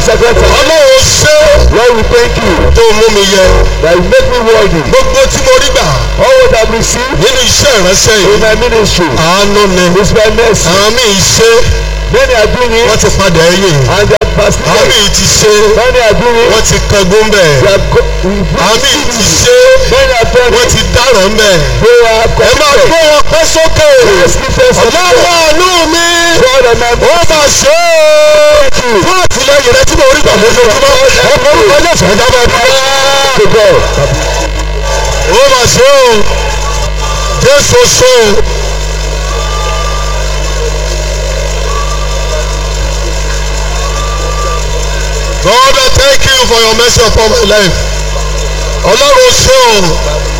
second time. ọlọ́run ṣé Lord, we thank you tó mú mi yẹ that you make me worthy. gbogbo tí mo rí gbà All what I've received nínú iṣẹ́ ìránṣẹ́ in yìí my ministry àánú ni is my mercy. àwọn míì ṣe Many are doing wọ́n it ti padà ẹ̀yìn and they are àwọn backsliding. míì ti ṣe Many are doing it. wọ́n ti kángun bẹ́ẹ̀ They are go- àwọn míì ti ṣe Many are done wọ́n it. ti dáràn bẹ́ẹ̀ They are ẹ máa corrupted. gbé wọn pẹ́ sókè Yes, Jesus. ọlọ́run àánú mi God and my ó mà ṣe é fún àtìlẹyìn rẹ tí mo rí gbà lójoojúmọ́ ọkọ̀ orúkọ ilé ìfẹ́ dábàá dúró. to God. ó mà ṣe o jésù ṣe o. God I thank you for your mercy upon my life. ọlọ́run ṣe o